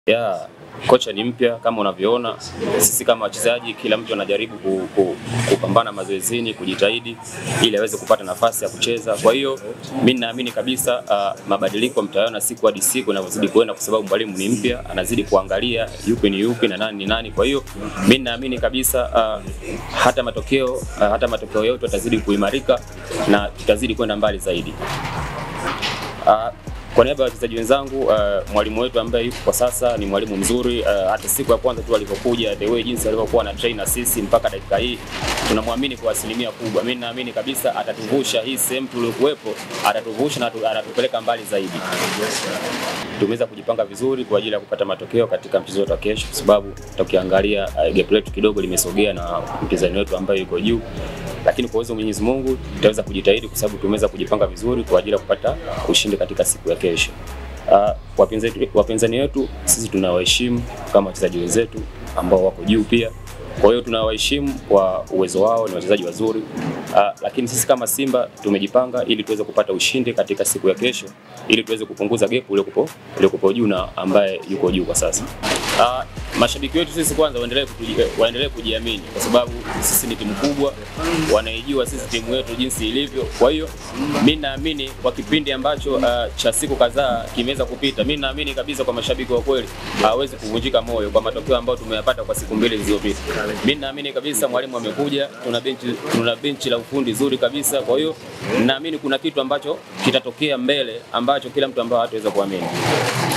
Ya, kocha ni mpya kama unavyoona. Sisi kama wachezaji, kila mtu anajaribu ku, ku, kupambana mazoezini, kujitahidi ili aweze kupata nafasi ya kucheza. Kwa hiyo mimi naamini kabisa uh, mabadiliko mtayaona siku hadi siku inavyozidi kuenda, kwa sababu mwalimu ni mpya, anazidi kuangalia yupi ni yupi na nani ni nani. Kwa hiyo mimi naamini kabisa uh, hata matokeo uh, hata matokeo yetu yatazidi kuimarika na tutazidi kwenda mbali zaidi. Uh, kwa niaba ya wachezaji wenzangu, uh, mwalimu wetu ambaye yuko kwa sasa ni mwalimu mzuri. Uh, hata siku ya kwanza tu alipokuja, the way jinsi alivyokuwa na train na sisi mpaka dakika hii, tunamwamini kwa asilimia kubwa. Mimi naamini kabisa atatuvusha hii sehemu tuliokuwepo, atatuvusha na atu- atatupeleka mbali zaidi. Tumeweza kujipanga vizuri kwa ajili ya kupata matokeo katika mchezo wetu wa kesho, kwa sababu tukiangalia uh, gap letu kidogo limesogea na mpinzani wetu ambaye yuko juu lakini kwa uwezo wa Mwenyezi Mungu tutaweza kujitahidi kwa sababu tumeweza kujipanga vizuri kwa ajili ya kupata ushindi katika siku ya kesho. Uh, wapinzani wapinzani wetu sisi tunawaheshimu kama wachezaji wenzetu ambao wako juu pia. Kwa hiyo tunawaheshimu kwa uwezo wao, ni wachezaji wazuri. Uh, lakini sisi kama Simba tumejipanga ili tuweze kupata ushindi katika siku ya kesho ili tuweze kupunguza gap uliokupo uliokupo juu na ambaye yuko juu kwa sasa. Uh, mashabiki wetu sisi kwanza waendelee kutuji- waendelee kujiamini kwa sababu sisi ni timu kubwa, wanaijua sisi timu yetu jinsi ilivyo. Kwa hiyo mi naamini kwa kipindi ambacho uh, cha siku kadhaa kimeweza kupita, mi naamini kabisa kwa mashabiki wa kweli hawezi kuvunjika moyo kwa matokeo ambayo tumeyapata kwa siku mbili zilizopita. Mi naamini kabisa mwalimu amekuja, tuna benchi, tuna benchi la ufundi zuri kabisa. Kwa hiyo naamini kuna kitu ambacho kitatokea mbele ambacho kila mtu ambaye hataweza kuamini.